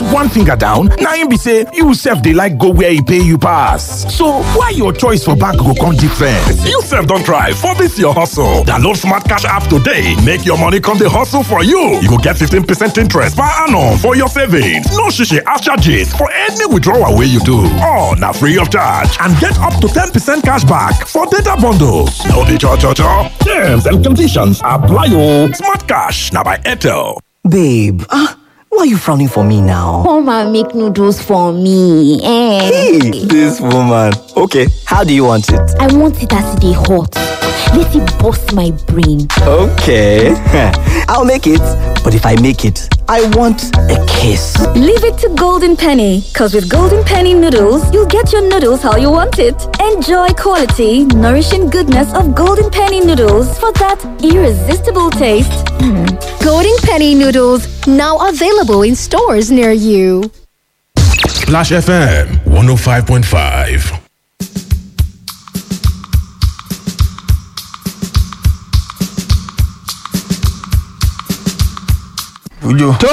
one finger down na im be say you sef dey like go where e pay you pass so why your choice for bank go come different. You sef don try for this your hustle. Download Smart Cash app today make your money come dey hustle for you. You go get 15% interest per annum for your savings. No shishi ash charges for any withdrawal wey you do. All na free of charge and get up to 10% cash back for data bundles. No dey cho cho cho. Terms and conditions apply o. Smart Cash na by Airtel. Babe, ah, why are you frowning for me now? Come and make noodles for me. Eh. Hey, this woman. Okay, how do you want it? I want it as they hot. Let it bust my brain. Okay, I'll make it. But if I make it, I want a kiss. Leave it to Golden Penny, because with Golden Penny noodles, you'll get your noodles how you want it. Enjoy quality, nourishing goodness of Golden Penny noodles for that irresistible taste. Golden Penny noodles now available in stores near you. Splash FM 105.5. tó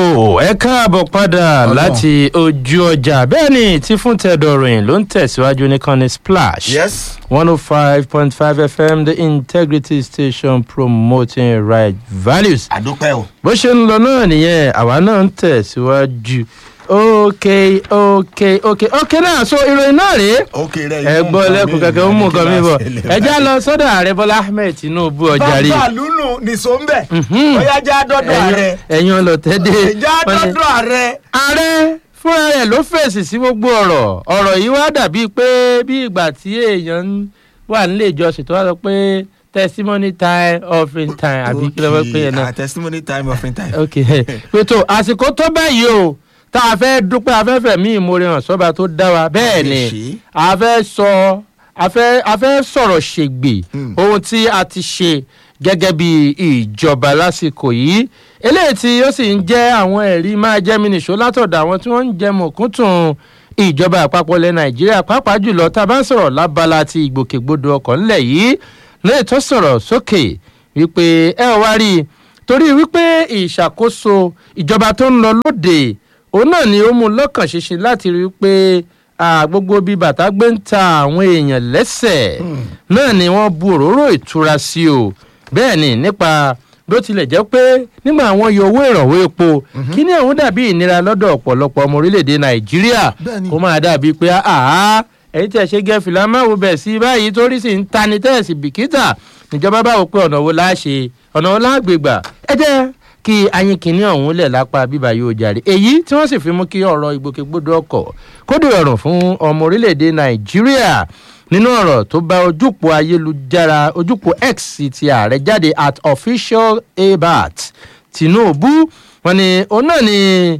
ẹ káàbọ̀ padà láti ojú ọjà bẹ́ẹ̀ ni tí fún tẹ̀dọ̀rìn ló ń tẹ̀síwájú ní kan ní splash Yes. one oh five point five fm the integrity station promoting right values àdúpẹ́ o. bó ṣe ń lọ náà nìyẹn àwa náà ń tẹ̀síwájú ok ok ok ok náà so ìròyìn náà rèé ókè rẹ ẹ gbọ́ lẹ́kùn kankan ó mú nǹkan mi bọ̀ ẹ já lọ sọ́dọ̀ ààrẹ bọ́lá ahmed tinubu ọjà rí bàbá lùnù nìṣó ń bẹ̀. bóyá já dọ́dọ̀ ààrẹ. ẹ̀yin ọlọ́tẹ́dẹ́ já dọ́dọ̀ ààrẹ. ààrẹ fúnra rẹ̀ ló fèsì sí gbogbo ọ̀rọ̀ ọ̀rọ̀ yìí wá dàbí pé bí ìgbà tí èèyàn ń wà nílé ìjọsìn tó wá sọ pé testimony time offering time àbí kí ló fẹ́ pé yẹn náà ah testimony time offering time. ok pètò àsìkò tó báyìí o tá a fẹ́ dúpẹ́ afẹ́fẹ́ mi ìmoore hàn sọ́ba tó dá wa bẹ́ẹ̀ ni ṣe. a fẹ́ sọ a fẹ́ a fẹ́ sọ̀rọ̀ ṣègbè ohun tí a ti ṣe gẹ́gẹ́ bí ìjọba lásìkò yìí eléyìí tí ó sì ń jẹ́ àwọn ẹ̀rí máa jẹ́ mi nìṣó látọ̀dọ̀ àwọn tí wọ́n ń jẹ mọ̀kúntùn ìjọba àpapọ̀ ilẹ̀ nàìjíríà pàápàá jùlọ tá a bá ń sọ̀rọ̀ lábala ti ìgbòkègbodò ọkọ̀ ńlẹ̀ yìí lẹ́yìn tó sọ̀rọ̀ sókè wípé ẹ ò wá rí i torí wípé ìṣàkóso ìjọba tó ń lọ lóde òun náà ni ó mú lọ́kàn ṣinṣin láti rí i pé ah, gbogbo bíi bàtà gbé ń ta àwọn èèyàn lẹ́sẹ̀ náà ni wọ́n bu òróró ìtura sí o bẹ́ẹ̀ ni nípa bó tilẹ̀ jẹ́ pé nígbà àwọn yọ owó ìrànwọ́ epo kí ni àwọn dàbí ìnira lọ́dọ̀ ọ̀pọ̀lọpọ̀ ọmọ orílẹ̀-èdè nàìjíríà kó máa dàbí pé àá ẹ̀yin tí ẹ ṣe gẹ́ fìlà máa wo bẹ̀ sí báyìí torí sì ń tani tẹ́ẹ̀sì bìkítà níjọba báwo pé ọ̀nà wo la ṣe ọ̀nà wo la gbégbà ẹ jẹ́ kí ayin kìíní ọ̀hún lẹ̀ lápá bíbá yóò jàre èyí tí wọ́n sì fi mú kí ọ̀rọ̀ ìgbòkègbodò ọkọ̀ kódò ọ̀rùn fún ọmọ orílẹ̀-èdè nàìjíríà nínú ọ̀rọ̀ tó bá ojúpọ̀ ayélujára ojúpọ̀ x ti ààrẹ jáde at official abat tinubu wọn ni òun náà ni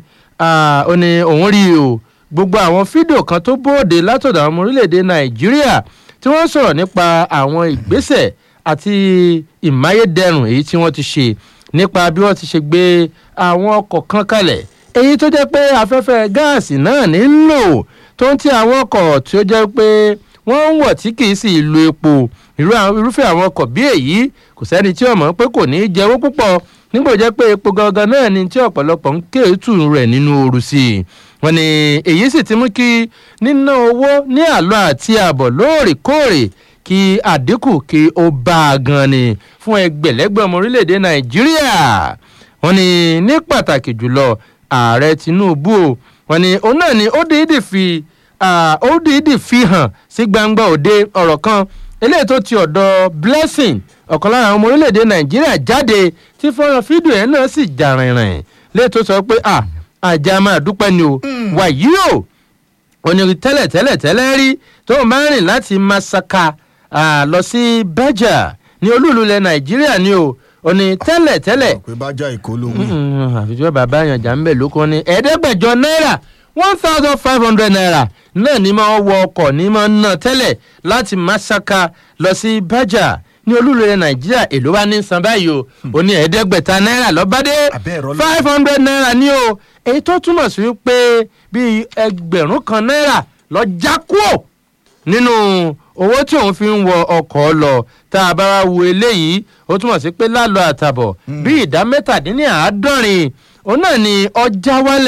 ah, ó ní òun rí o gbogbo àwọn fídíò kan tó bóde látọ̀dọ̀ àwọn ọmọ orílẹ̀-èdè nàìjíríà tí wọ́n sọ̀rọ̀ nípa àwọn ìgbésẹ̀ àti ìmáyédẹrùn èyí tí wọ́n ti ṣe nípa bí wọ́n ti ṣe gbé àwọn ọkọ̀ kan kalẹ̀ èyí tó jẹ́ pé afẹ́fẹ́ gáàsì náà nílò tó ń ti àwọn ọkọ̀ tí ó jẹ́ pé wọ́n ń wọ̀ tí kì í sì lo epo irú àwọn- irúfẹ́ àwọn ọkọ̀ bí èyí kò sẹ́ni tí ọmọ pé kò ní í jẹ́wọ́ púpọ̀ nígbà tó jẹ́ pé epo gangan náà ni tí ọ̀pọ̀lọpọ̀ ń kéétù rẹ̀ nínú ooru sí i wọ́n ní èyí sì ti mú kí níná owó ní àlọ́ àti àbọ̀ lóòrèkóòrè kí àdínkù kí ó bá a gan ni fún ẹgbẹ̀lẹ́gbẹ̀ ọmọ orílẹ̀-èdè nàìjíríà wọ́n ní ní pàtàkì jùlọ ààrẹ tinubu o wọ́n ní òun náà ni ó dìídì fi ah, ó dìídì fi hàn sí gbangba òde ọ̀rọ̀ kan eléyìí tó ti ọ̀dọ̀ blessing ọ̀kan lára àwọn ọmọ orílẹ̀-èdè nàìjíríà jáde tí fọ́nrán fídíò ẹ̀ náà sì jà rìnrìn léyìí tó sọ pé ah àjà máa dúpẹ́ ni o wàyí o onírì tẹ́lẹ̀ tẹ́lẹ̀ tẹ́lẹ̀ rí tó ń bá rìn láti masaka ah, lọ sí bẹ́jà ní olúùlú ilẹ̀ nàìjíríà ni o òní tẹ́lẹ̀ tẹ́lẹ̀ pé bá já ìkó ló wí. Mm, àfi tí wọ́n bàbá yàn jà ń bẹ̀ lóko ní ẹ̀ẹ́dẹ́gbẹ̀jọ náírà one thousand five hundred naira náà ní máa wọ ọkọ̀ ní máa ná tẹ́lẹ̀ láti masaka lọ sí bájà ní olúlẹ̀ nàìjíríà èló bá ní san báyìí o ó ní ẹ̀ẹ́dẹ́gbẹ̀ta náírà lọ́bàdé Abẹ́ẹ̀rọ lọ. five hundred naira ní o èyí tó túmọ̀ sí wípé bíi ẹgbẹ̀rún kan náírà lọ já kúò nínú owó tí òun fi ń wọ ọkọ̀ lọ tá a bá wá wo eléyìí ó túmọ̀ sí pé lálọ́ àtàbọ̀ bí ìdá mẹ́tàdínláàádọ́rin òun náà ni ọjà wálẹ̀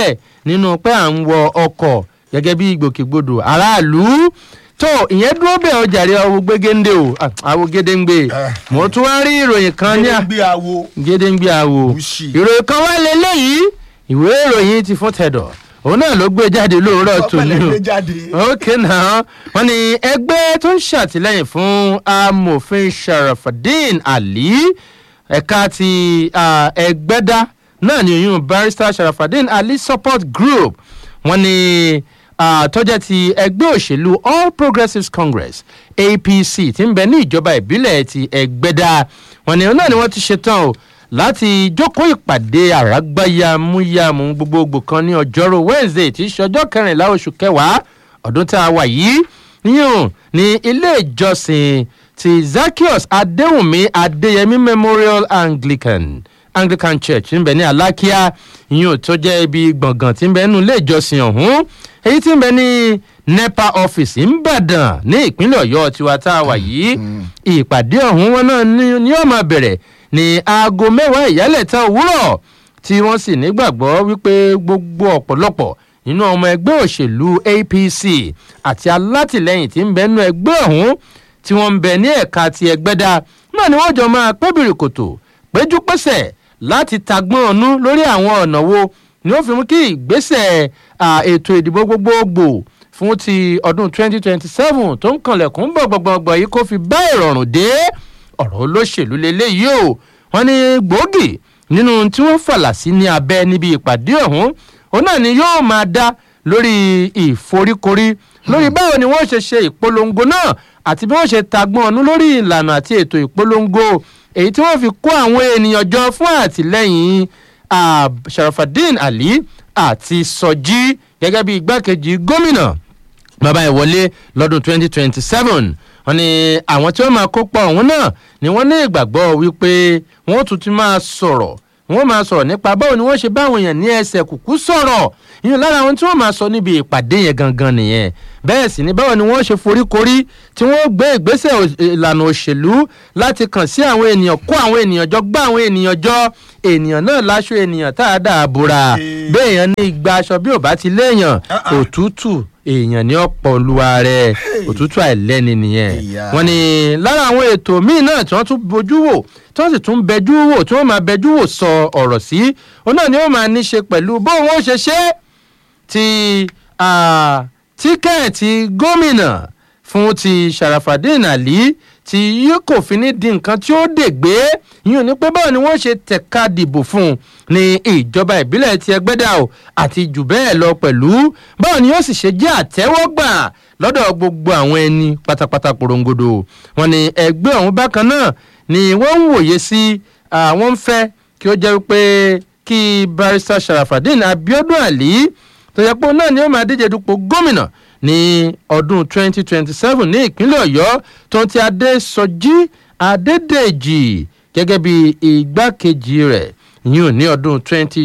nínú pé à ń wọ ọkọ̀ gẹ́gẹ́ bí ìgbòkègbodò aráàlú tó ìyẹn dúró bẹ́ẹ̀ ọjà rí ọwọ́ gbégéńdé o ah, àwọ̀ gédéǹgbé mo tún wá rí ìròyìn kan ní à gbé awo gédéǹgbé àwò Wúṣì. ìròyìn kan wá lélẹ́yìí ìwé ìròyìn ti fún tẹ̀dọ̀ òun náà ló gbé jáde lóòrọ̀ tòní ọpẹlẹ o gbé jáde. ok náà wọn ní ẹgbẹ́ tó ń ṣàtìlẹ́yìn fún amòfin sharafadin ali ẹ̀ka ti ah, ẹgbẹ́dá náà ní oyún barrister sharafadin ali support group wọn ní ah, tọ́jà ti ẹgbẹ́ òṣèlú all progressives congress apc ti ń bẹ ní ìjọba ìbílẹ̀ ti ẹgbẹ́dá wọn ní náà ni wọ́n ti ṣetán o láti jókòó ìpàdé àrágbáyàmúyàmú gbogbogbò kan ní ọjọ́rú wednesday tí í ṣe ọjọ́ kẹrìnlá oṣù kẹwàá ọdún tá a wà yìí yíyùn ní ilé ìjọsìn ti zaccheaus adéwùnmí adéyẹmí memorial anglican anglican church ń bẹ ní alákíá yíyùn tó jẹ́ ibi gbọ̀ngàn tí ń bẹ nínú ilé ìjọsìn ọ̀hún èyí tí ń bẹ ní nepa office ńbàdàn ní ìpínlẹ̀ ọ̀yọ́ tiwa tá a wà yìí ìpàdé ọ̀hún wọn náà ní- ni yóò máa bẹ̀rẹ̀ ní aago mẹ́wàá ìyálẹ̀ta òwúrọ̀ tí wọ́n sì nígbàgbọ́ wípé gbogbo ọ̀pọ̀lọpọ̀ nínú ọmọ ẹgbẹ́ òṣèlú apc àti alátìlẹyìn tí ń bẹ nínú ẹgbẹ́ ọ̀hún tí wọ́n ń bẹ ní ẹ̀ka ti ẹgbẹ́dá náà ni wọ́n jọ máa pẹ́bìrì kòtò péjú pésẹ̀ láti tagbọ́n ọ̀nú lórí àwọn ọ̀nà wo ni ó fi mú kí ìgbésẹ̀ à, ètò ìdìbò gbogbogbò fún ti ọdún 2027 tó ń kanlẹ̀kùn gbọ̀gbọ̀gbọ̀ yìí kó fi bá ìrọ̀rùn dé ọ̀rọ̀ olóṣèlú leléyìí o wọ́n ní gbòógì nínú tí wọ́n fàlà sí ní abẹ́ níbi ìpàdé ọ̀hún òun náà ni yóò máa dá lórí ìforíkorí lórí báwo ni wọ́n ṣe ṣe ìpolongo náà àti bí wọ́n ṣe tagbọ́n ọ̀nù lórí ìlànà àti ètò ìpolongo èyí tí wọ́n fi kó àwọn ènìyàn jọ fún àtìlẹ́yìn ah, sharafadin ali àti sọjí gẹ́gẹ́ bí igbákejì gómìnà bàbá ẹ̀ wọlé lọ́dún 2027 wọn ni àwọn tí wọ́n máa kópa ọ̀hún náà ni wọ́n ní ìgbàgbọ́ wípé wọ́n tún ti máa sọ̀rọ̀ wọ́n máa sọ̀rọ̀ nípa báwo ni wọ́n ṣe bá àwọn èèyàn ní ẹsẹ̀ kùkú sọ̀rọ̀ ìyẹn lára àwọn tí wọ́n máa sọ níbi ìpàdé yẹn gangan nìyẹn bẹ́ẹ̀ sì ni báwo ni wọ́n ṣe foríkorí tí wọ́n gbé ìgbésẹ̀ ò- ìlànà òṣèlú láti kàn sí àwọn ènìyàn kó àwọn ènìyàn jọ gbá àwọn ènìyàn jọ ènìyàn náà láṣọ ènìyàn tá a dà á bora bẹ́ẹ̀ yẹn ní igba aṣọ bí ò bá ti léèyàn òtútù èèyàn ní ọ̀pọ̀ olúwa rẹ̀ òtútù àìlẹ́ni nìyẹn Ìyá. wọ́n ní lára àwọn ètò míì náà tí wọ́n tún bójú wò tí wọ́n sì tún bẹjú wò tí wọ́n máa bẹjú wò sọ ọ̀rọ̀ sí òun náà ni ó máa ní ṣe pẹ̀lú bóun ó ṣe ṣe é ti ah, tíkẹ́ẹ̀tì gómìnà fún ti sharafadin ali tí yóò kò fi ní di nǹkan tí ó dègbé yín ò ní pé báwo ni wọ́n ṣe tẹ̀ka dìbò fún un ní ìjọba ìbílẹ̀ ti ẹgbẹ́dà o àti jù bẹ́ẹ̀ lọ pẹ̀lú báwo ni yóò sì ṣe jẹ́ àtẹ́wọ́gbà lọ́dọ̀ gbogbo àwọn ẹni pátápátá porongodo wọn ni ẹgbẹ́ ọ̀hún bákan náà ni wọ́n ń wòye sí àwọn ń fẹ́ kí ó jẹ́ wípé kí barrister sharafadin abiodun ali tó yẹ pé òun náà ni ó máa díje dupò gómìnà ní ọdún 2027 ní ìpínlẹ̀ ọ̀yọ́ tó ti adésọjí adédèjì gẹ́gẹ́ bí igbákejì rẹ̀ yìí ní ọdún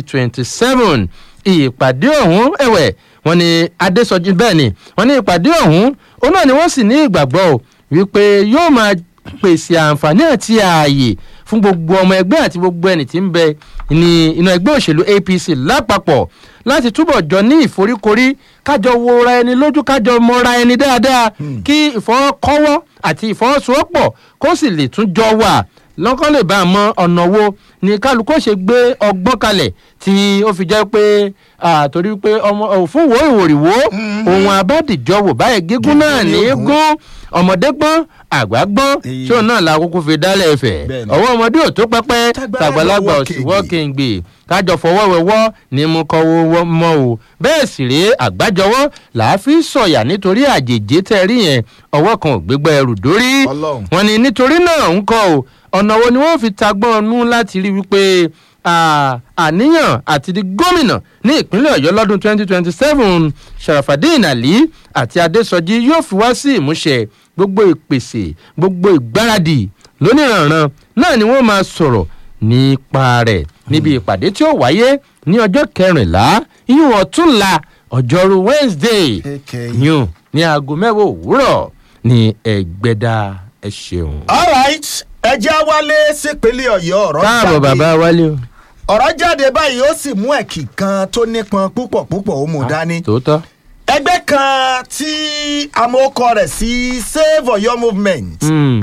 2027 ìpàdé ọ̀hún ẹ̀wẹ̀ wọ́n ní adésọjí bẹ́ẹ̀ ni wọ́n ní ìpàdé ọ̀hún òun náà ni wọ́n sì ní ìgbàgbọ́ o wípé yóò máa pèsè àǹfààní àti ààyè fún gbogbo ọmọ ẹgbẹ́ àti gbogbo ẹni tí ń bẹ ní inú ẹgbẹ́ òṣèlú apc lápapọ̀ láti túbọ̀ jọ ní ìforíkorí kájọ wora ẹni lójú kájọ mọra ẹni dáadáa kí ìfọwọ́kọ́wọ́ àti ìfọwọ́sowọ́pọ̀ kó sì lè tún jọ wà lọ́kàn lè bá a mọ ọ̀nà wo ni kálukú ṣe gbé ọgbọ́n kalẹ̀ tí ó fi jẹ́ pé àtòrí pé ọmọ òfin wo ìwòrìwò ohun abádìjọ wò báyìí gígùn náà ní í gún ọmọdé gbọ́n àgbà gbọ́n Èyí. tí òun náà la kúkú fi dálẹ̀ ẹ̀fẹ̀ Bẹ́ẹ̀ni. ọwọ́ ọmọdé ò tó pẹ́pẹ́ Tágbára tàgbàlagbà lọ́wọ́ ò sì kéǹgbè. wọ́ kéǹgbè kájọ fọwọ́ wẹwọ́ ní mú kọ́wọ́ mọ́ o bẹ́ẹ̀ sì rèé àgbájọwọ́ làá fi sọ̀yà nítorí àjèjì tẹ́ rí yẹn ọwọ́ kan ò gbégbá ẹrù dórí Ọlọ́run. wọn ni nítorí náà ń kọ́ o ọ̀nà wo ni wọ́n fi tagbọ́n ọnú láti rí wípé ah, àníyàn àti di gómìnà ní ìpínlẹ̀ ọ̀yọ́ lọ́dún 2027 sharafadin ali àti adesoji yóò fi wá sí ìmúṣẹ gbogbo ìpèsè gbogbo ìgbáradì lóníranran náà ni wọ́n máa sọ̀rọ̀ nípa rẹ̀ níbi ìpàdé tí ó wáyé ní ọjọ́ kẹrìnlá yíyún ọ̀túnla ọjọ́rú wednesday Okay. yún ní aago mẹ́wàá òwúrọ̀ ní ẹgbẹ́dá ẹ ṣeun. all right ẹ jẹ́ wálé sípínlẹ̀ ọ̀yọ́ ọ̀rọ̀ káàbọ̀ jáde. bàbá wálé o. ọ̀rọ̀ jáde báyìí ó sì mú ẹ̀kì kan tó nípọn púpọ̀ púpọ̀ ó mú dání. tòótọ́. ẹgbẹ́ kan tí amókọ rẹ̀ sí save oyo movement Mm.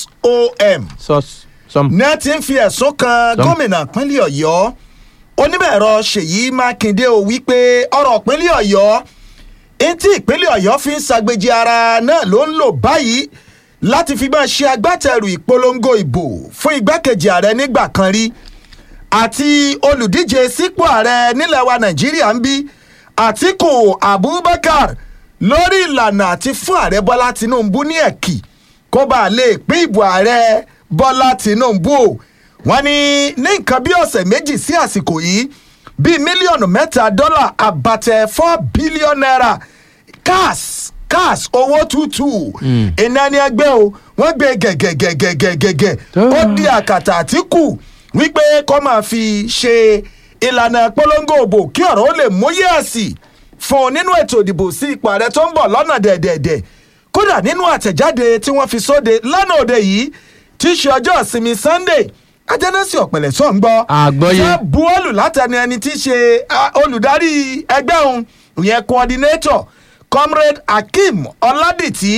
som sọ́s sọ́m. ní a ti ń fi ẹ̀sùn kan Sọ́m. gómìnà pínlẹ̀ ọ̀yọ́ onímọ̀-ẹ̀rọ ṣèyí mákindé o wípé ọ̀rọ̀ pínlẹ̀ ọ̀yọ́ etí ìpínlẹ̀ ọ̀yọ́ fi ń ṣàgbéjì ara náà ló ń lò báyìí láti fi máa ṣe agbátẹrù ìpolongo ìbò fún igbákejì ààrẹ nígbà kan rí àti olùdíje sípò ààrẹ nílẹ̀ wa nàìjíríà ń bí àtìkù abubakar lórí ìlànà àti fún ààrẹ bọ́lá tinubu ní ẹ̀kì kó bá a lè pín ìbò ààrẹ bọ́lá tinubu o wọ́n ní ní nǹkan bí ọ̀sẹ̀ méjì sí àsìkò yìí bíi mílíọ̀nù mẹ́ta dọ́là àbàtẹ̀ four billion naira cash cash owó tútù iná ní ẹgbẹ́ o wọ́n gbé gẹ̀gẹ̀gẹ̀gẹ̀gẹ̀gẹ̀ ó di àkàtà àtìkù wípé kó máa fi ṣe ìlànà polongo òbò kí ọ̀rọ̀ ó lè múyẹ́ ẹ̀sì fún un nínú ètò ìdìbò sí ipò ààrẹ tó ń bọ̀ lọ́nà dẹ̀dẹ̀dẹ̀ kódà nínú àtẹ̀jáde tí wọ́n fi sóde lánàá òde yìí tí í ṣe ọjọ́ ìsinmi sunday ajánásí ọ̀pẹ̀lẹ̀ sọ̀ ń gbọ́ Àgbọ́yé. ṣé buwọ́lù látẹnu ẹni tí í ṣe ah, olùdarí ẹgbẹ́ òun ìyẹn coordinator comrade akeem ọládìtì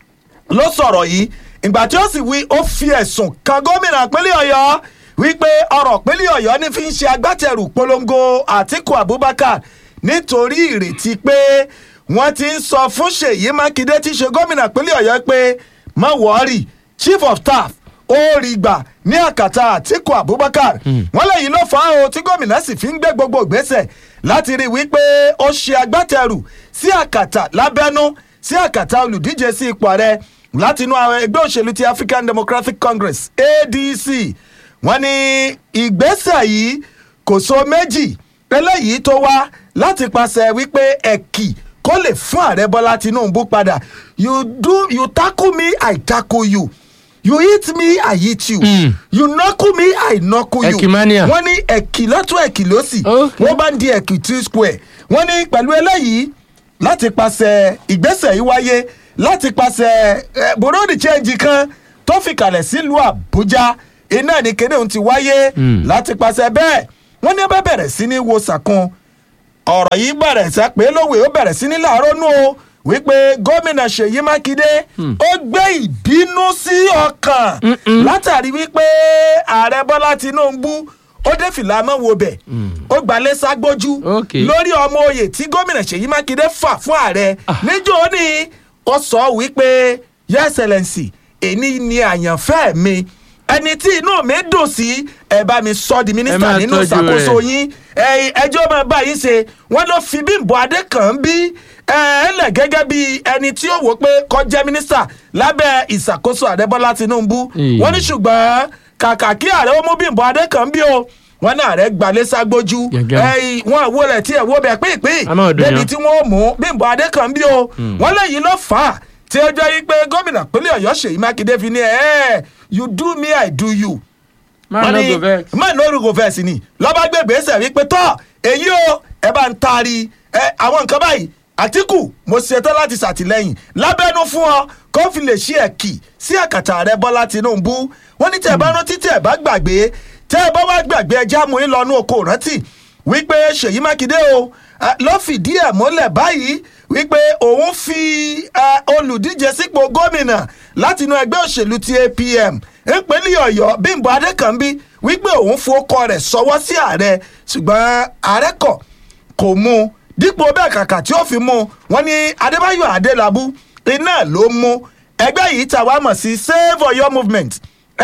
ló sọ̀rọ̀ yìí ìgbà tí ó sì wí ó fi ẹ̀sùn kan gómìnà pínlẹ̀ ọ̀yọ́ wípé ọ̀rọ̀ pínlẹ̀ ọ̀yọ́ ní fi ń ṣe agbátẹrù polongo àtìkù abubakar nítorí ìrètí pé wọ́n ti ń sọ fún ṣèyí mákindé tí í ṣe gómìnà pínlẹ̀ ọ̀yọ́ pé má wọ́ọ̀rì chief of staff ó rí gbà ní àkàtà àtìkù abubakar wọ́n lẹ́yìn ló fà á o tí gómìnà sì fi ń gbé gbogbo ìgbésẹ̀ láti rí i wípé ó ṣe agbátẹrù sí àkàtà lábẹ́nú sí àkàtà olùdíje sí ipò ààrẹ látinú àwọn ẹgbẹ́ òṣèlú ti african democratic congress adc wọ́n ní ìgbésẹ̀ yìí kò so méjì eléyìí tó wá láti pàṣẹ wípé ẹ̀kì kó lè fún ààrẹ bọ́lá tinubu padà you do you tackle me i tackle you you hit me i hit you Mm. you knuckle me i knuckle you Ẹ̀kìmania. wọ́n ní ẹ̀kì lọ́tún ẹ̀kì lọ́sì Okay. wọ́n bá ń di ẹ̀kì two square wọ́n ní pẹ̀lú eléyìí láti pàṣẹ ìgbésẹ̀ yìí wáyé láti pàṣẹ eh, burundi change kan tó fi kalẹ̀ sílùú àbújá iná ní kéde òun ti wáyé Mm. láti pàṣẹ bẹ́ẹ̀ wọ́n ní ẹ bá bẹ̀rẹ̀ sí ní wo sàkún ọ̀rọ̀ yìí bẹ̀rẹ̀ sẹ́ pé lówe ó bẹ̀rẹ̀ sí ní láàárọ̀ nù o wípé gómìnà ṣèyí mákindé ó gbé ìbínú sí ọkàn látàrí wípé ààrẹ bọ́lá tinubu ó dé fìlà mọ́ wo bẹ̀ ó gbalẹ̀ ságbójú Ok. lórí ọmọ oyè tí gómìnà ṣèyí mákindé fà fún ààrẹ níjó ní ó sọ wípé your excellency èyí ni àyànfẹ́ mi ẹni tí inú mi dùn sí ẹ bá mi sọ di Ẹ mínísítà máa nínú tọ́jú ìṣàkóso rẹ̀. yín ẹ- ẹjọ́ máa bá yín ṣe wọ́n ló fi bímbọ adékàn bí ẹ ẹ lẹ̀ gẹ́gẹ́ bí ẹni tí ó wò pé kó jẹ́ mínísítà lábẹ́ ìṣàkóso àdébọ́lá tinubu Ìyí. wọ́n ní ṣùgbọ́n kàkà kí ààrẹ ó mú bímbọ adékàn bí o wọ́n náà rẹ̀ gbalẹ̀ ságbójú Gẹ́gẹ́. ẹ wọn àwo rẹ̀ tí ẹ̀ wo bẹ̀ pínpín A máa dùn débi yàn. tí wọ́n mú bímbọ adékàn bí o wọ́n lẹ́yìn ló fà á tí ó jẹ́ wípé gómìnà pínlẹ̀ ọ̀yọ́ ṣèyí mákindé fi ní ẹ̀ ẹ́ you do me i do you máa wọ́n ná ní go vex. má ní orúkọ fẹ́ẹ̀sì ni lọ́ba gbé gbèsè wípé tọ́ èyí o ẹ bá ń taari ẹ àwọn nǹkan báyìí àtìkù mo ṣetán láti ṣàtìlẹ́yìn lábẹ́nú fún ọ kó fi lè ṣe ẹ̀kì sí àkàtà rẹ bọ́lá tinubu wọ́n ní tẹ́ ẹ bá rántí tẹ́ ẹ bá gbàgbé tẹ́ ẹ bá wá gbàgbé ẹjẹ́ amúyín lọ́nú oko rántí wípé ṣèyí mákindé o eh, ló fìdí ẹ̀ múlẹ̀ báyìí wípé òun fi eh, olùdíje sípò gómìnà látinú ẹgbẹ́ òṣèlú ti apm ìpínlẹ̀ ọ̀yọ́ bímbọ adékànbí wípé òun fowókọ rẹ̀ sọwọ́ sí ààrẹ ṣùgbọ́n ààrẹ kọ̀ kò mú un dípò bẹ́ẹ̀ kàkà tí ó fi mú un wọ́n ní adébáyọ̀ adélábù iná ló mú ẹgbẹ́ yìí ta wá mọ̀ sí save oyo movement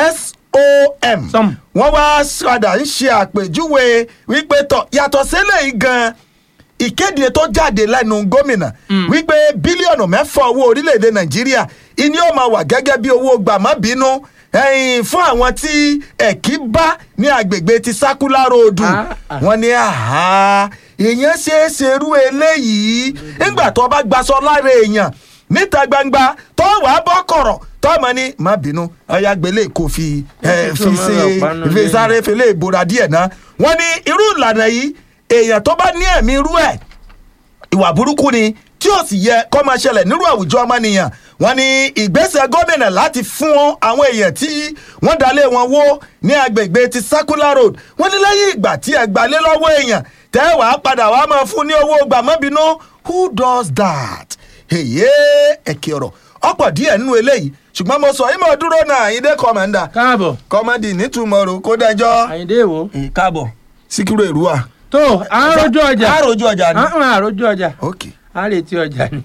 som Som. wọ́n wá padà ń ṣe àpèjúwe wípé tọ̀ yàtọ̀ sílẹ̀ yìí gan-an ìkéde tó jáde lẹ́nu gómìnà wípé bílíọ̀nù mẹ́fà owó orílẹ̀-èdè nàìjíríà ìní ó máa wà gẹ́gẹ́ bí owó gbàmọ́bínú ẹ̀yìn fún àwọn tí ẹ̀kí bá ní agbègbè ti sákúlá ròdù Ah, ah. wọ́n ní àhá èèyàn ṣeé ṣerú eléyìí nígbà tó bá gbaṣọ lára èèyàn níta gbangba tó wàá bọ́ kọ̀rọ̀ tọ́mọ ní má bínú ọ̀yà gbélé kò fi ẹ̀, fi ṣe fi sáré fele ìbora díẹ̀ náà wọ́n ní irú ìlànà yìí èèyàn tó bá ní ẹ̀mí irú ẹ̀ ìwà burúkú ni tí ó sì yẹ kó máa ṣẹlẹ̀ nírú àwùjọ ọmọnìyàn wọ́n ní ìgbésẹ̀ gómìnà láti fún àwọn èèyàn tí wọ́n dalé wọn wó ní agbègbè ti circular road wọ́n ní lẹ́yìn ìgbà tí ẹ gbalé lọ́wọ́ èèyàn tẹ́ wàá padà wàá máa fún ní owó gbàmọ́bínú who does that? èyí ẹ̀kẹ́ ọ̀rọ̀ ọ̀pọ̀ díẹ̀ nínú eléyìí ṣùgbọ́n mo sọ ìmọ̀ dúró náà àyíndé kọ́mọ̀ndà káàbọ̀ kọ́mọ̀dì nítumọ̀ rò kó dẹjọ́ àyíndé wo. káàbọ̀ síkírò èrúwà. tó àròjọ ọjà àròjọ ọjà ni. àròjọ ọjà ok àrètí ọjà ni.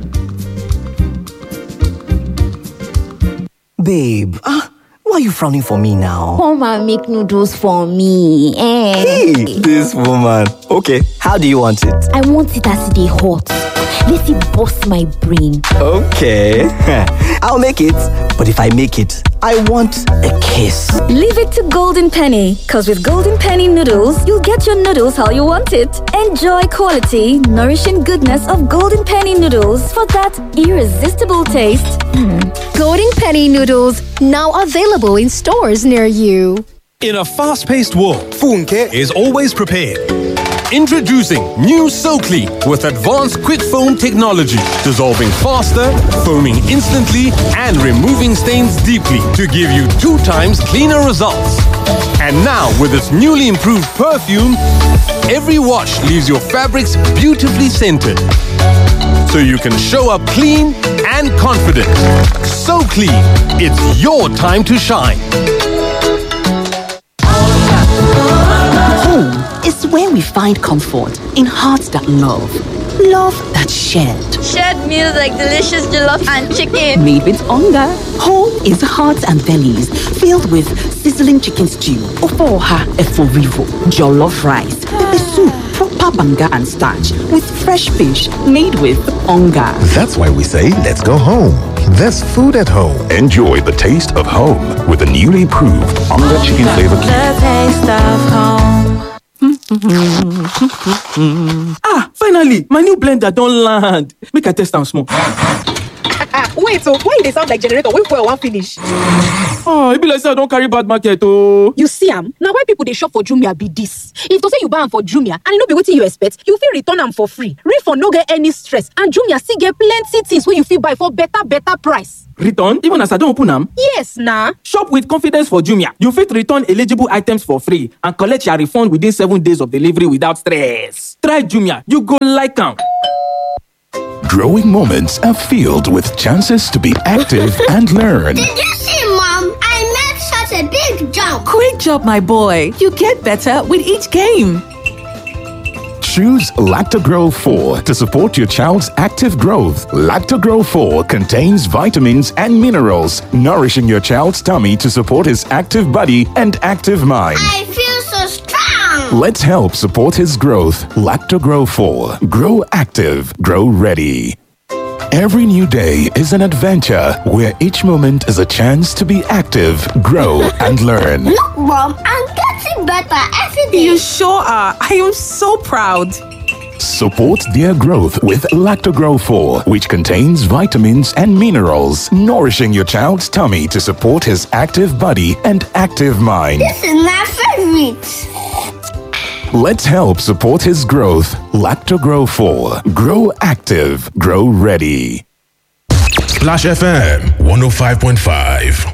Babe, ah, why are you frowning for me now? Come and make noodles for me. Eh. Hey, this woman. Okay, how do you want it? I want it as they hot. Let it bust my brain. Okay, I'll make it. But if I make it, I want a kiss. Leave it to Golden Penny, because with Golden Penny noodles, you'll get your noodles how you want it. Enjoy quality, nourishing goodness of Golden Penny noodles for that irresistible taste. Golden Penny noodles now available in stores near you. In a fast paced world, Funke is always prepared. Introducing new SoClean with advanced quick foam technology, dissolving faster, foaming instantly, and removing stains deeply to give you two times cleaner results. And now, with its newly improved perfume, every wash leaves your fabrics beautifully scented. So you can show up clean and confident. So clean, it's your time to shine. Home is where we find comfort in hearts that love, love that's shared. Shared meals like delicious jollof and chicken. Made with hunger. Home is hearts and bellies filled with sizzling chicken stew, ofoha eforivo, jollof rice, pepper soup, proper banga and starch with fresh fish made with hunger. That's why we say let's go home. There's food at home. Enjoy the taste of home with the newly improved Onga Chicken Flavor Cube. The taste of home. ah, finally, my new blender don't land. Make I test am small. wait so why e dey sound like generator wey fuel wan finish. oh e be like say i don carry bad market ooo. you see am na why people dey shop for jumia be dis if to say you buy am for jumia and e no be wetin you expect you fit return am for free refund no get any stress and jumia still get plenty things wey you fit buy for better better price. return even as i don open am. yes na. shop with confidence for jumia you fit return eligible items for free and collect your refund within seven days of delivery without stress. try jumia you go like am. Growing moments are filled with chances to be active and learn. Did you see, Mom? I made such a big jump. Great job, my boy. You get better with each game. Choose Lactogro 4 to support your child's active growth. Lactogro 4 contains vitamins and minerals, nourishing your child's tummy to support his active body and active mind. I feel so strong. Let's help support his growth. Lactogro 4. Grow active, grow ready. Every new day is an adventure where each moment is a chance to be active, grow, and learn. Look, Mom, I'm getting better every day. You sure are. I am so proud. Support their growth with Lactogro 4, which contains vitamins and minerals, nourishing your child's tummy to support his active body and active mind. This is my favorite. Let's help support his growth. Lactogro 4. Grow active, grow ready. Splash FM 105.5.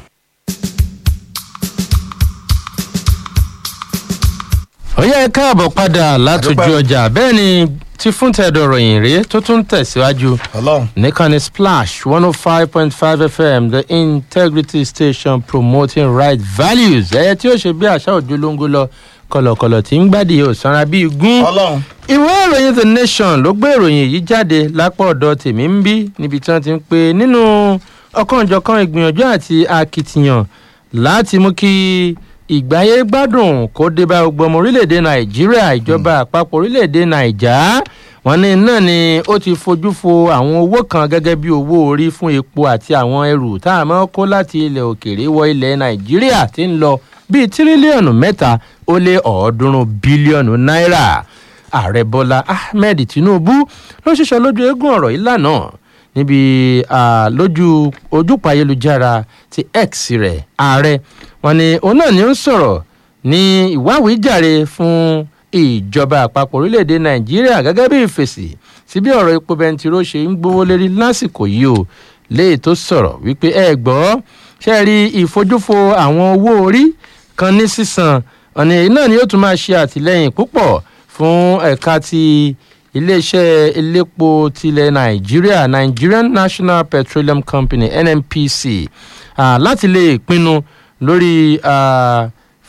ọ̀yá ẹ káàbọ̀ padà látòjú ọjà bẹ́ẹ̀ ni tí fún tẹ̀dọ̀ ròyìn rèé tó tún tẹ̀síwájú nìkànnì splash one oh five point five fm the integrity station promoting right values ẹ̀yẹ tí ó ṣe bí àṣà òjò lóńgó lọ kọlọkọlọ tí ń gbádìí ò sanra bíi gún. ìwé ìròyìn the nation ló gbé ìròyìn yìí jáde lápá ọ̀dọ̀ tèmi ń bí níbi tí wọ́n ti ń pe nínú ọ̀kanòjọ̀kan ìgbìyànjú àti akitiyan láti mú kí ìgbáyé gbádùn kó dé bá gbogbo ọmọ orílẹ̀-èdè nàìjíríà ìjọba àpapọ̀ orílẹ̀-èdè nàìjà wọn ní náà ni ó ti fojú fo àwọn owó kan gẹ́gẹ́ bí owó orí fún epo àti àwọn ẹrù tá a máa kó láti ilẹ̀ òkèèrè wọ ilẹ̀ nàìjíríà ti ń lọ bíi tírílíọ̀nù mẹ́ta ó lé ọ̀ọ́dúnrún bílíọ̀nù náírà ààrẹ bọ́lá ahmed tinubu ló ṣiṣọ́ lójú eégún ọ̀rọ̀ yìí lánàá níbi lójú ojúpọ̀ ayélujára ti x rẹ̀ ààrẹ wọn ni òun náà ni ó ń sọ̀rọ̀ ní ìwáwíjàre fún ìjọba àpapọ̀ orílẹ̀-èdè nàìjíríà gẹ́gẹ́ bí ìfèsì sí bí ọ̀rọ̀ epo bẹntiró ṣe ń gbówó lérí lásìkò yìí o léyìí tó sọ̀rọ̀ wípé ẹ gbọ́ ṣe rí ìfojúfo àwọn owó orí kan ní sísan ọ̀nà èyí náà ni yóò tún máa ṣe àtìlẹ́yìn púpọ̀ fún ẹ̀ka ti iléeṣẹ́ elépo tilẹ̀ nàìjíríà nigerian national petroleum company nnpc uh, láti lè pinnu lórí uh,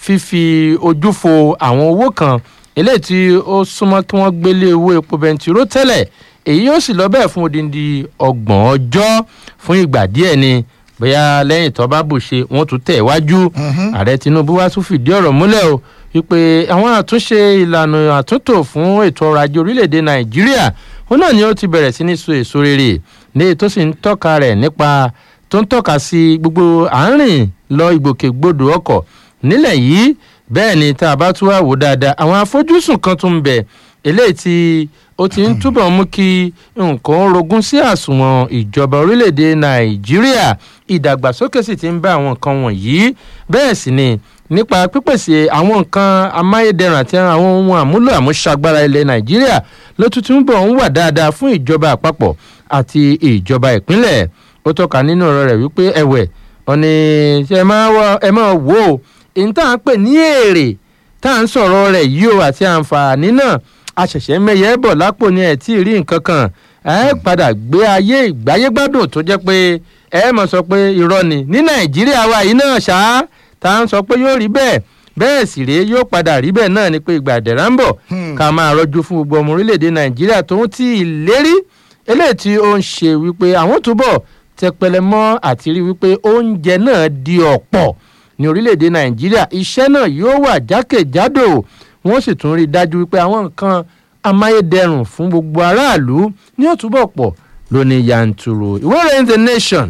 fífi ojú fo àwọn owó kan eléyìí tí ó súnmọ́ kí wọ́n gbélé owó epo bẹntiró tẹ́lẹ̀ èyí yóò sì lọ bẹ́ẹ̀ fún odindi ọgbọ̀n ọjọ́ fún ìgbà díẹ̀ ni bóyá lẹ́yìn tó bá bù ṣe wọ́n tún tẹ̀ wájú ààrẹ tinubu wá tún fìdí ọ̀rọ̀ múlẹ̀ o wípé àwọn àtúnṣe ìlànà àtúntò fún ètò ọrọ̀ ajé orílẹ̀-èdè nàìjíríà òun náà ni ó ti bẹ̀rẹ̀ sí ní so èso rere ní èyí tó sì ń tọ́ka rẹ̀ nípa tó ń tọ́ka sí gbogbo àárín lọ ìgbòkègbodò ọkọ̀ nílẹ̀ yìí bẹ́ẹ̀ ni tá a bá tún wá wò dáadáa àwọn afojúsùn kan tún ń bẹ̀ eléyìí tí ó ti ń túbọ̀ mú kí nǹkan rogún sí àsùnwọ̀n ìjọba orílẹ̀-èdè nàìjíríà ìdàgbàsókè sì ti ń bá àwọn nǹkan wọ̀nyí bẹ́ẹ̀ sì ni nípa pípèsè àwọn nǹkan amáyédẹrùn àti àwọn ohun àmúlò àmúṣagbára ilẹ̀ nàìjíríà ló tún tún bọ̀ ń wà dáadáa fún ìjọba àpapọ̀ àti ìjọba ìpínlẹ̀ ó tọ́ka nínú ọ̀rọ̀ rẹ̀ wípé ẹ̀wẹ̀ ọ̀nì ẹ máa wò ó èyí tá à ń pè ní èrè tá à ń sọ̀rọ̀ rẹ̀ yìí o àti àǹfààní náà àṣẹ̀ṣẹ̀ mẹ́yẹ bọ̀ lápò ní ẹ̀ tí ì rí nǹkan kan ẹ padà gbé ayé ìgbáyégbádùn tó jẹ́ pé ẹ mọ̀ sọ pé irọ́ ni ní nàìjíríà wa yìí náà ṣáá tá à ń sọ pé yóò rí bẹ́ẹ̀ bẹ́ẹ̀ sì rèé yóò padà rí bẹ́ẹ̀ náà ni pé ìgbà àdẹ̀rà ń bọ̀ ká máa rọ́jú fún gbogbo ọmọ orílẹ̀-èdè nàìjíríà tó ń tí ì lérí eléyìí tí ó ń ṣe wípé àwọn túbọ̀ tẹpẹlẹ mọ́ àti rí wípé oúnjẹ náà di ọ̀pọ̀ ní orílẹ̀-èdè nàìjíríà iṣẹ́ náà yóò wà jákèjádò wọ́n sì tún rí i dájú wípé àwọn nǹkan amáyédẹrùn fún gbogbo aráàlú ní òtúbọ̀ pọ̀ lóní yanturu ìwé ìròyìn the nation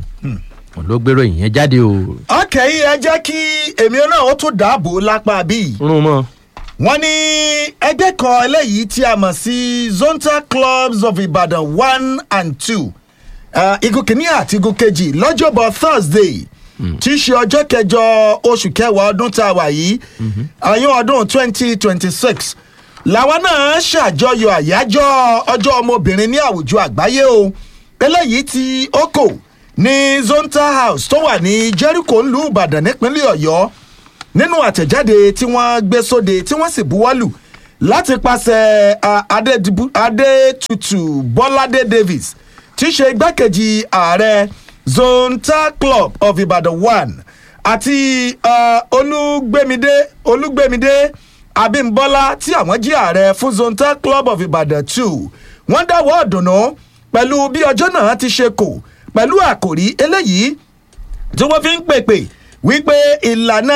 ló gbèrò ìyẹn jáde o. ọkẹ́ yìí ẹ jẹ́ kí èmi náà ó tún dáàbò lápá bíi. rún mọ́. wọ́n ní ẹgbẹ́ kan eléyìí tí a mọ̀ sí zonta clubs of ibadan one and two igun kìíní àti igun kejì lọ́jọ́bọ̀ thursday tí í ṣe ọjọ́ kẹjọ oṣù kẹwàá ọdún tá a wà yìí àyàn ọdún twenty twenty six làwọn náà ṣàjọyọ̀ àyájọ́ ọjọ́ ọmọbìnrin ní àwùjọ àgbáyé o eléyìí tí ó kò ní zonta house tó wà ní jericho ńlú ìbàdàn nípínlẹ̀ ọ̀yọ́ nínú àtẹ̀jáde tí wọ́n gbé sóde tí wọ́n sì buwọ́lù láti pàṣẹ adétutù bọ́ládé davis tí í ṣe igbákejì ààrẹ zonta club of ibadan one àti olúgbèmídé olúgbèmídé abimbola tí àwọn jí ààrẹ fún zonta club of ibadan two wọ́n dáwọ́ ọ̀dùnnú pẹ̀lú bí ọjọ́ náà ti ṣe kò pẹ̀lú àkòrí eléyìí tí wọ́n fi ń pèpè wípé ìlànà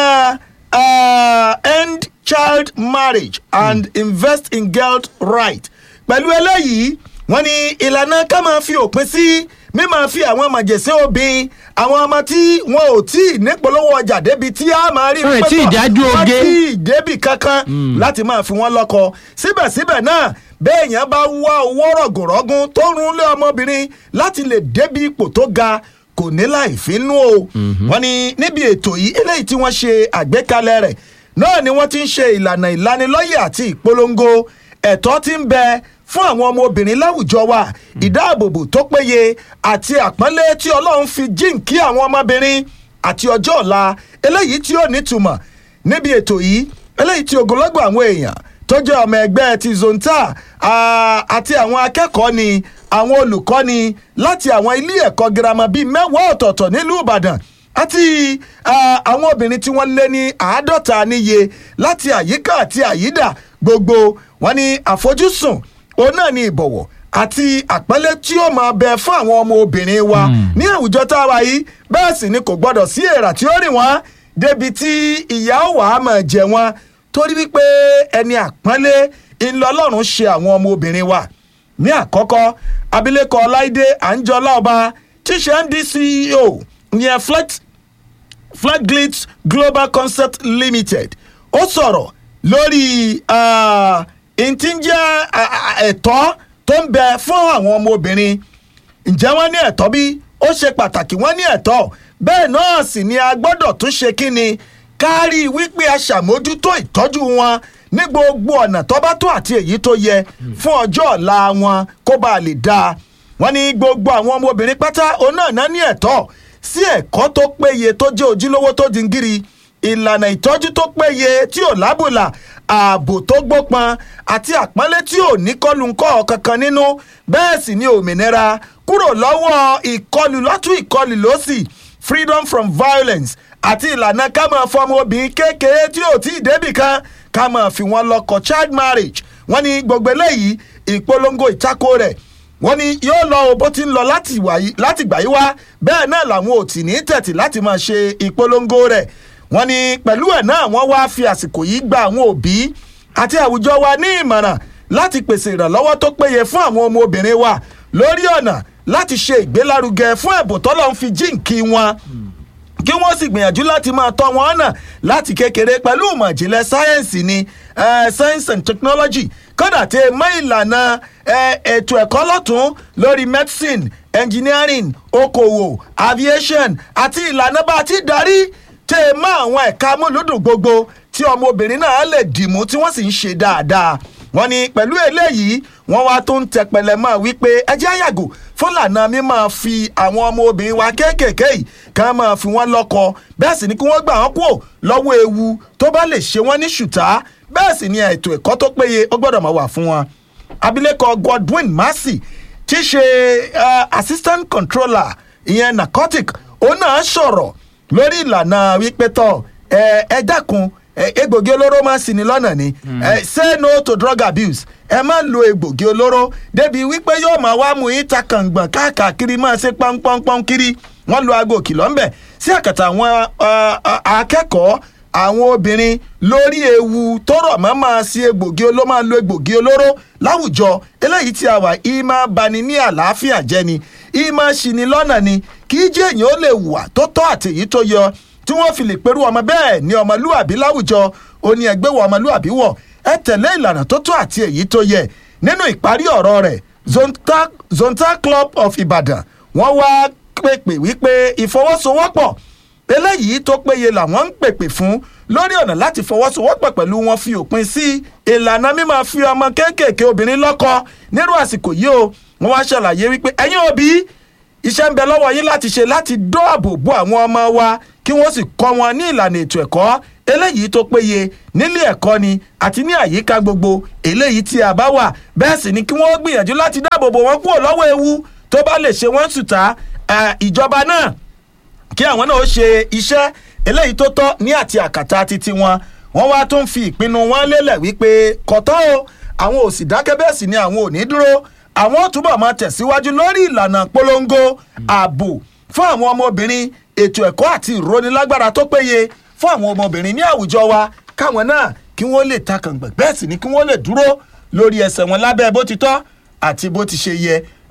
end child marriage and mm. invest in girl right pẹ̀lú eléyìí wọ́n ní ìlànà ká máa fi òpin sí mímáa fi àwọn màjèsín obìnrin àwọn ọmọ tí wọn ò tí ì nípolówó ọjà débi tí a máa rí Wọn ì tí ì dájú wọn oge. tí ì débì kankan láti máa fi wọn lọ́kọ síbẹ̀síbẹ̀ náà béèyàn bá wá owó rọ̀gùnrọ̀gùn tó rún lé ọmọbìnrin láti lè débi ipò tó ga kò ní láì fínú o wọn ni níbi ètò yìí eléyìí tí wọ́n ṣe àgbékalẹ̀ rẹ̀ náà ni wọ́n ti ń ṣe ìlànà ìlanilọ́yẹ̀ àti ìpolongo ẹ̀tọ́ ti ń bẹ fún àwọn ọmọbìnrin láwùjọ wa ìdáàbòbò tó péye àti àpọ́nlé tí ọlọ́run fi jíǹkí àwọn ọmọbìnrin àti ọjọ́ ọ̀la eléyìí tí ó nítumọ̀ níbi ètò yìí eléyìí tí ogunlọ́gbọ̀ àwọn èèyàn tó jẹ́ ọmọ ẹgbẹ́ ti zonta ah, àti àwọn akẹ́kọ̀ọ́ ni àwọn olùkọ́ ni láti àwọn ilé ẹ̀kọ́ girama bíi mẹ́wàá ọ̀tọ̀ọ̀tọ̀ nílùú ìbàdàn àti ah, àwọn obìnrin tí wọ́n lé ní àádọ́ta níye láti àyíká àti àyídà gbogbo wọn ni àfojúsùn òun náà ni ìbọ̀wọ̀ àti àpẹẹlẹ tí ó máa bẹ fún àwọn ọmọ obìnrin wa ní àwùjọ tá a wà yìí bẹ́ẹ̀ sì ni kò gbọ́dọ̀ sí èrà tí ó rìn wọ́n débi tí ìyá ó wàá máa jẹ wọn torí wípé ẹni àpọ́nlé ńlọlọ́run ṣe àwọn ọmọ obìnrin wa ní àkọ́kọ́ abilékọ ọláìdé àǹjọlá ọba tíṣe ndceo ìyẹn flex flagglitz global concept limited ó sọ̀rọ̀ lórí ah, ntí ń jẹ́ ah, ah, ẹ̀tọ́ tó ń bẹ fún àwọn ọmọbìnrin ǹjẹ́ wọ́n ní ẹ̀tọ́ bí ó ṣe pàtàkì wọ́n ní ẹ̀tọ́ bẹ́ẹ̀ náà sì ni a gbọ́dọ̀ tún ṣe kí ni kárí wípé a ṣàmójútó ìtọ́jú wọn ní gbogbo ọ̀nà tó bá tó àti èyí tó yẹ fún ọjọ́ ọ̀la wọn kó bá a lè dáa wọ́n ní gbogbo àwọn ọmọbìnrin pátá òun náà náà ní ẹ̀tọ́ sí ẹ̀kọ́ tó péye tó jẹ́ ojúlówó tó dingiri ìlànà ìtọ́jú tó péye tí ò lábùlà ààbò tó gbópọn àti àpọ́nlé tí ò ní kọlùńkọ́ kankan nínú bẹ́ẹ̀ sì ni òmìnira kúrò lọ́wọ́ ìkọlù lọ́tún ìkọlù lọ́sì freedom from violence àti ìlànà ká máa fọmọ obìnrin kékeré tí ò tí ì débì kan ká máa fi wọn lọkọ child marriage wọ́n ní gbogbo eléyìí ìpolongo ìtako rẹ̀ wọ́n ní yóò lọ o bó ti ń lọ láti gbà yí wá bẹ́ẹ̀ náà làwọn ò tì ní tẹ̀tì láti máa ṣe ìpolongo rẹ̀ wọ́n ní pẹ̀lú ẹ̀ náà wọ́n wá fi àsìkò yìí gba àwọn òbí àti àwùjọ wa ní ìmọ̀ràn láti pèsè ìrànlọ́wọ́ tó péye fún àwọn ọmọ obìnrin wa lórí ọ̀nà láti ṣe ìgbélárugẹ fún ẹ̀bùn tọ́lọ́ ń fi jíǹkí wọn kí wọ́n sì gbìyànjú láti máa tọ́ wọn ọ̀nà láti kékeré pẹ̀lú ìmọ̀ ìjìnlẹ̀ sáyẹ́ǹsì ni science and technology kódà tẹ mọ́ ìlànà ètò ẹ̀kọ́ lọ́tún lórí medicine engineering okòwò aviation àti ìlànà bá a ti darí tẹ mọ́ àwọn ẹ̀ka amúlùdùn gbogbo tí ọmọbìnrin náà lè dìmú tí wọ́n sì ń ṣe dáadáa wọ́n ní pẹ̀lú eléyìí wọ́n wá tó ń tẹpẹlẹ mọ́ wípé ẹjẹ́ àyàgò fúlànà mi máa fi àwọn ọmọ obìnrin wa kéékèèké yìí ká máa fi wọ́n lọ́kọ bẹ́ẹ̀ sì ni kí wọ́n gbà wọ́n kúrò lọ́wọ́ ewu tó bá lè ṣe wọ́n ní ṣùtá bẹ́ẹ̀ sì ni ètò ẹ̀kọ́ tó péye ó gbọ́dọ̀ máa wà fún wọn. abilékọ godwin massey tí í ṣe assistant controller ìyẹn narcotic òun náà sọ̀rọ̀ lórí ìlànà wípé tọ̀ ẹ dákun egbògi olóró máa ń sin ni lọ́nà ni say no to drug abuse ẹ má lo egbògi olóró débi wípé yóò máa wá mú yín ta kàngbọ̀n káàkiri máa ṣe pọ́npọ́npọ́n kiri wọ́n lo aago kìlọ̀ ńbẹ̀ sí àkàtà àwọn akẹ́kọ̀ọ́ àwọn obìnrin lórí ewu tọrọ mọ́ máa ṣe egbògi olóró máa lo egbògi olóró láwùjọ eléyìí tí a wà í máa bani ní àlàáfíà jẹ́ ni í máa ṣì ní lọ́nà ni kí jẹ́ èèyàn ó lè wà tó tọ́ àtèyí tó yọ tí wọ́n fi lè perú ọmọ bẹ́ẹ̀ ní ọmọlúàbí láwùjọ ó ní ẹgbẹ́ wọ ọmọlúàbí wọ̀ ẹ tẹ̀lé ìlànà tó tó àti èyí tó yẹ nínú ìparí ọ̀rọ̀ rẹ̀ zonta club of ibadan wọ́n wá pèpè wípé ìfọwọ́sowọ́pọ̀ eléyìí tó péye làwọn ń pèpè fún lórí ọ̀nà láti fọwọ́sowọ́pọ̀ pẹ̀lú wọn fi òpin sí ìlànà mímọ́ fi ọmọ kéékèèké obìnrin lọ́kọ nírú àsìkò yìí o wọ́n wá ṣàlàyé wípé ẹ̀yin òbí iṣẹ́ ń bẹ lọ́wọ́ yín láti ṣe láti dọ́àbò bo àwọn ọmọ wa kí wọ́n sì kọ́ wọn ní ìlànà ètò ẹ̀kọ́ eléyìí tó péye nílé ẹ̀kọ́ ni àti ní àyíká gbogbo eléyìí tí a bá wà bẹ́ẹ̀ sì ni kí wọ́n gbìyànjú láti dáàbò bo wọn kúrò lọ́wọ́ ewu tó bá lè ṣe wọ́n sùtá ìjọba náà kí àwọn náà ó ṣe iṣẹ́ eléyìí tó tọ́ ní àti àkàtà títí wọn wọ́n wá tún fi ìpinnu wọn lélẹ̀ wípé kọ̀tọ́ o àwọn ò sì dákẹ́ bẹ́ẹ̀ sì ni àwọn ò ní dúró àwọn ò túbọ̀ máa tẹ̀síwájú lórí ìlànà polongo ààbò fún àwọn ọmọbìnrin ètò ẹ̀kọ́ àti ìrónilágbára tó péye fún àwọn ọmọbìnrin ní àwùjọ wa káwọn náà kí wọ́n lè takàngbọ̀n bẹ́ẹ̀ sì ni kí wọ́n lè dúró lórí ẹsẹ̀ wọn lábẹ́ bó ti tọ́ àti bó ti ṣe yẹ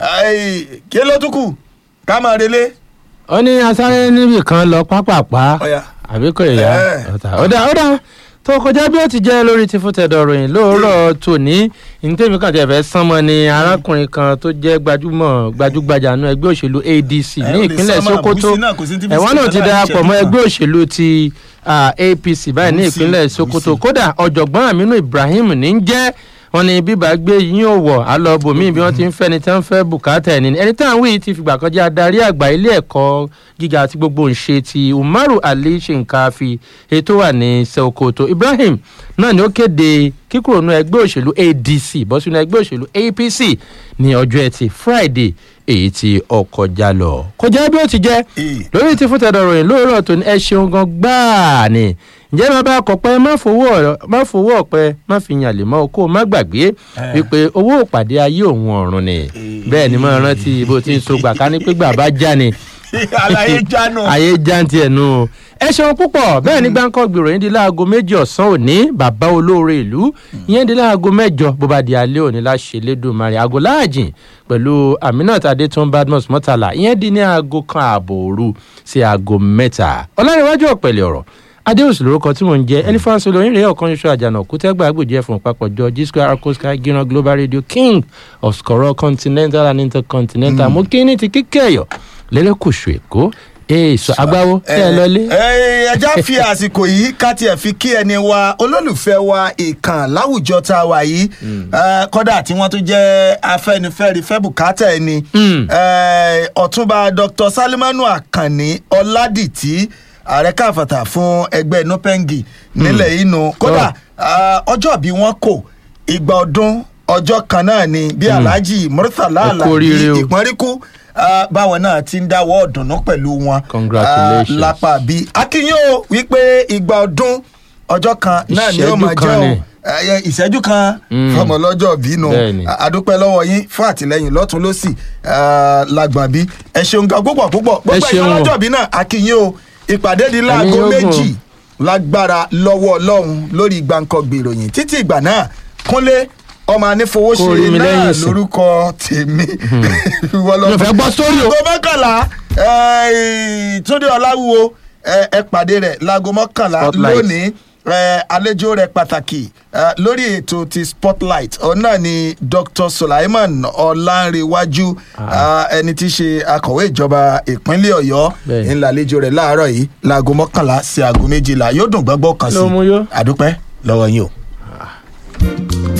kí ló tún kù ká máa relé. ó ní asáré níbì kan lọ pápápá àbí kò yá ọ̀dà ọ̀dà tó kọjá bí ó ti jẹ́ lórí ti fúntẹ̀dọ̀ ròyìn lóòrọ̀ tòní ntẹ́mi kan tẹ̀ fẹ́ sánmọ́ ni arákùnrin kan tó jẹ́ gbajúmọ̀ gbajúgbajà nú ẹgbẹ́ òṣèlú adc ní ìpínlẹ̀ sokoto ẹ̀wọ̀n náà ti darapọ̀ mọ́ ẹgbẹ́ òṣèlú ti apc báyìí ní ìpínlẹ̀ sokoto kódà ọ̀jọ̀gbọ́n aminu ibrahim ní ń jẹ́ wọn ní bíbá gbé yín ò wọ̀ á lọ bòmíì bí wọ́n ti ń fẹ́ ni tí wọ́n fẹ́ bùkátà ẹni ẹni tí àwọn yìí ti fìgbà kan jẹ́ adarí àgbà ilé ẹ̀kọ́ gíga àti gbogbo ńṣe ti umaru ali shinkafi ètò wà ní sokoto ibrahim náà ni ó kéde kíkúrò nú ẹgbẹ́ òṣèlú adc bọ́ sínú ẹgbẹ́ òṣèlú apc ní ọjọ́ ẹtì friday èyí tí ọkọ̀ já lọ. kọjá bí ó ti jẹ́ lórí ti fún tẹ̀dọ̀ ròyìn lóòrọ̀ tó ní ẹ ṣeun gan gbáà ni ǹjẹ́ máa bá kọ̀ pé má fowó ọ̀pẹ má fi yàn lè mọ́ okó má gbàgbé wípé owó òpàdé ayé òun ọ̀run ni bẹ́ẹ̀ ni mo rántí bó ti ń so gbà ká ní pé gbà bá já ni àlàyé jánu. ayé jáǹtì ẹ̀ nù. ẹ ṣeun púpọ̀ bẹ́ẹ̀ ní gbáǹkọ́ gbèrò yín di láago méjì ọ̀sán òní bàbá olóore ìlú ìyẹn di láago mẹ́jọ bó bá di alẹ́ òní láṣẹ lẹ́dùnmarè aago láàjìn pẹ̀lú aminat adétún badmus mọ́tàlá ìyẹn di ní aago kan ààbò òru sí aago mẹ́ta ọlọ́rinwájú ọ̀pẹ̀lẹ̀ ọ̀rọ̀ adéhùsù lórúkọ tí mò ń jẹ ẹlifáǹsì olóyìn rèé ọ̀kan ṣoṣo àjànà kútẹ́gbà àgbèjì ẹ̀fọn papọ̀ jọ g square arcosky gíran global radio king of skoro continental and intercontinental mo kí ní ti kíkẹ́ ẹ̀yọ́ lẹ́lẹ́kùsù èkó ee sọ agbáwo tẹ ẹ lọlé. ẹ ẹja fi àsìkò yìí ká tiẹ̀ fi kí ẹni wa olólùfẹ́ wa ìkàn láwùjọ tá a wà yìí Eh, kódà tí wọ́n tún jẹ́ afẹ́nifẹ́re fẹ́ bùkátà ẹni Eh, ọ̀túnba dr salimanu akànni ọ̀làdìtì ààrẹ káfàtà fún ẹgbẹ́ nupengi nílẹ̀ inú kódà ah, ọjọ́ bí wọ́n kò ìgbà ọdún ọjọ́ kan náà ni bí alhaji murtala Ẹ kú alabi oríire o. ìpọ́nríkú ah, báwọn náà ti ń dáwọ́ ọ̀dùnnú pẹ̀lú wọn Congratulations. Ah, lápá bí akínyìn o wípé ìgbà ọdún ọjọ́ kan náà ni ó Ìṣẹ́jú máa kan jẹ́ o ni. ẹyẹ ìṣẹ́jú kan Mm. fọmọ lọ́jọ́ bínú Bẹ́ẹ̀ni. àdúpẹ́ lọ́wọ́ yín fún àtìlẹyìn lọ́tún lọ́sì lágbọ̀n bí ẹ ṣeun gan púpọ̀ púpọ̀ gbogbo ṣeun o. ìfọlọ́jọ́ bí náà akínyìn o ìpàdé di láago Ẹ̀mí yóò gùn. méjì lágbára lọ́wọ́ ọlọ́run lórí gbàǹkangbè ìròyìn títí ìgbà náà kúnlé ọmọ Kó anífowóṣe rí mi náà lẹ́yìn ìsìn. lórúkọ tèmi Mi ò fẹ́ gbọ́ sórí o. aago mọ́kànlá eh, túndé ọláwúwo eh, ẹ pàdé rẹ̀ láago mọ́kànlá Spotlight. lónìí eh, àlejò rẹ̀ pàtàkì eh, lórí ètò ti spotlight ọ̀nà ni dr sulaiman ọ̀làǹrẹ̀wájú eh, ẹni tí í ṣe akọ̀wé ìjọba ìpínlẹ̀ ọ̀yọ́ Bẹ́ẹ̀ni. ńlá àlejò rẹ̀ láàárọ̀ yìí láago mọ́kànlá sí aago méjìlá yóò dùn gbọ́gbọ́ kan sí Ló mú yó. àdúpẹ́ lọ́wọ́ yín o.